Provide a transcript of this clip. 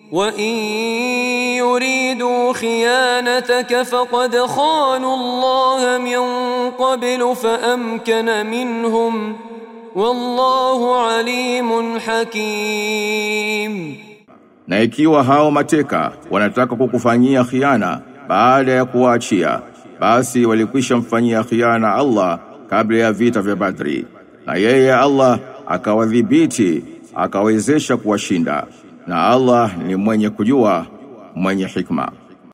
وإن يريدوا خيانتك فقد خانوا الله من قبل فأمكن منهم والله عليم حكيم Na ikiwa hao mateka wanataka kukufanyia khiana baada ya kuwaachia, basi walikwisha mfanyia khiana Allah kabla ya vita vya Badri. Na yeye Allah akawadhibiti, akawezesha kuwashinda. Na Allah ni mwenye kujua, mwenye hikma.